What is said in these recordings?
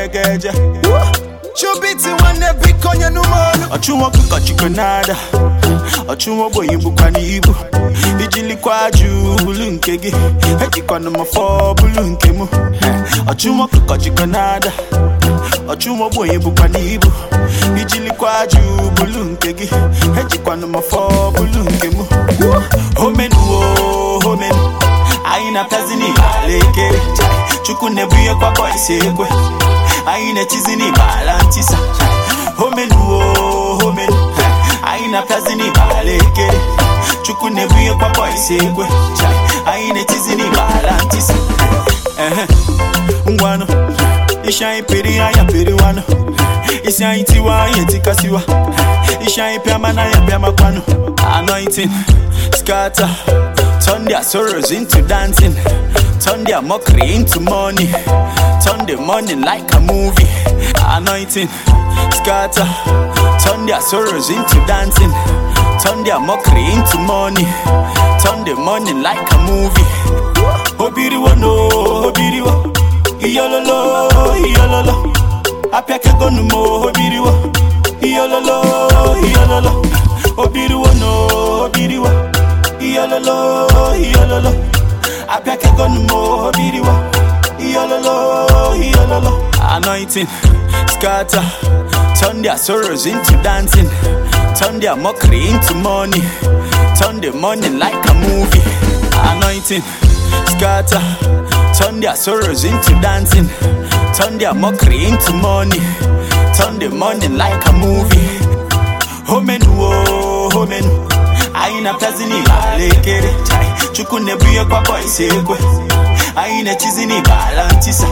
egeje chubiti nwanne biko nye n'ụmọnụ ọchụ nwoke kọchikọ nada ọchụ ogbenye bụkwa n'ibu ijilikwa ajụ bulu nke gị ejikwana m fọ bulu nke m ọchụ nwoke kọchikọ nada ọchụ ogbenye bụkwa n'ibu ijilikwa ajụ bulu nke gị ejikwana m fọ bulu nke m homenuo homenu anyị na-apịazi n'ibala ekere chukwu na-ebu ihe kwakọ isi ekwe anyị na-echizi n'ibala ntisa homenuo homenu anyị na-apịazi n'ibala ekere chukwu na-ebu ihe kwakọ isi ekwe anyị na-echizi n'ibala ntisa ehe ngwanụ isi anyị peri anya periwanụ isi anyị tiwa anyị etikasiwa isi anyị pịama na anya pịamakwanụ anointing scatter turn their sorrows into dancing turn their mockery into money turn the money like a movie anointing scatter turn their sorrows into dancing turn their mockery into money turn the money like a movie obiriwo no obiriwo iyololo iyololo apịakegonu mo obiriwo iyololo iyololo obiriwo no obiriwo iyololo iyololo apịakegonu mo obiriwo iyololo iyololo anointing scatter turn their sorrows into dancing turn their mockery into money turn the money like a movie anointing scatter turn their sorrows into dancing turn their mockery into money turn the money like a movie homenuo homenu anyị na-apịazi n'ibala ekere chukwu na-ebu ihe kwakọ isi ekwe anyị na-echizi n'ibala ntisa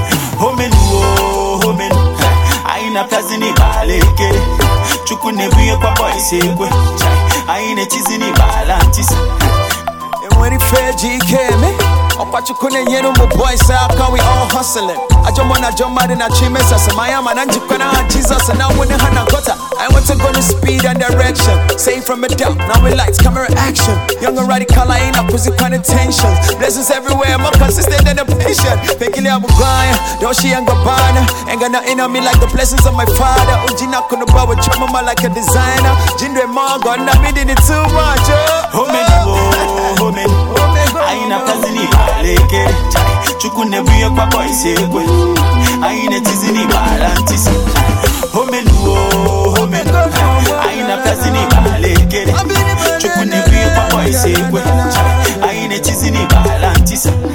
homenuo homenu anyị na-apịazi n'ibala ekere chukwu na-ebu ihe kwakọ isi ekwe anyị na-echizi n'ibala ntisa enwere ife eji ike eme ọkwa chukwu na-enyere ụmụ boys aka we all hustling ajọ mmụọ na ajọ mmadụ na chi mesas ma ya ma na njikwa n'aha jizọs na nwunye ha na gota I want to go to speed and direction Say from a doubt, now we lights, camera action Young and radical, I ain't up with kind of tension Blessings everywhere, more consistent than a patient Thinking I'm going, though she ain't gabana Ain't got nothing on me like the blessings of my father Ujina kuna bawa chama like a designer Jindwe mongo, na me did it too much oh. homenuo homenu anyị na-apịazi n'ibala ekere chukwu na-ebu ihe kwakọ isi ekwe anyị na-etizi n'ibala ntisa homenuo homenu anyị na-apịazi n'ibala ekere chukwu na-ebu ihe kwakọ isi ekwe anyị na-etizi n'ibala ntisa